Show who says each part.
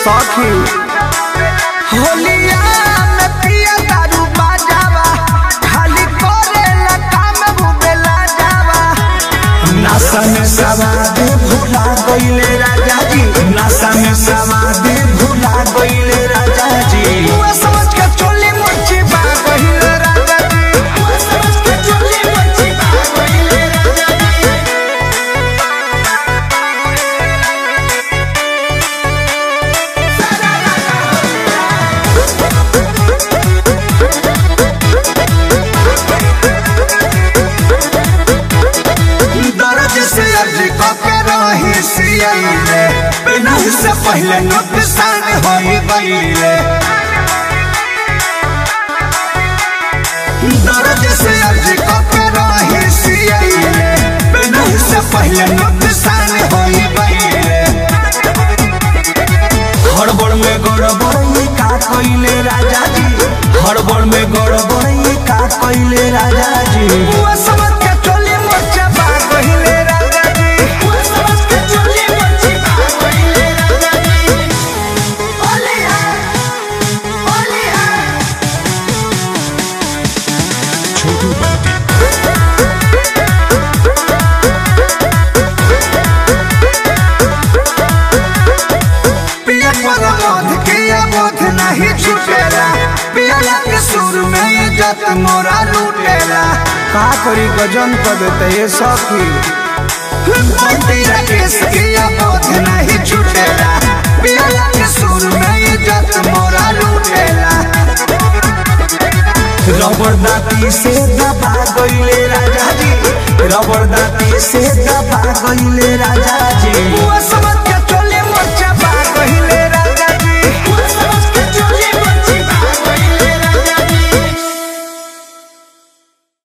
Speaker 1: सखी होलिया में पिया दारू बाजावा खाली करेला काम बुबेला जावा नशा में सवाद भुला गईले राजा जी नशा में सवाद भुला गईले राजा जी वो समझ के चोली मुच्ची बा गईले राजा जी वो समझ के चोली मुच्ची बा गईले राजा जी दर्द से अर्ज के रही सियले बिना से पहले नुकसान होई गईले दर्द से अर्ज के रही सियले बिना से पहले नुकसान होई गईले हड़बड़ में गड़बड़ ये का कइले राजा जी हड़बड़ में गड़बड़ ये का कइले राजा जी वो समझ के चोली मोर्चा बा कइले राजा जी वो समझ के चोली मोर्चा बा कइले राजा जी ओले है ओले है पिया पर बोध किया बोध नहीं छूटेला पिया के सुर में इज्जत मोरा लूटेला का करी गजन कर देते ये सखी बंदी राकेश किया बोध नहीं छूटेला पिया के सुर में इज्जत मोरा लूटेला रबड़ दाती से दबा गईले राजा जी रबड़ दाती से दबा गईले राजा जी वो सब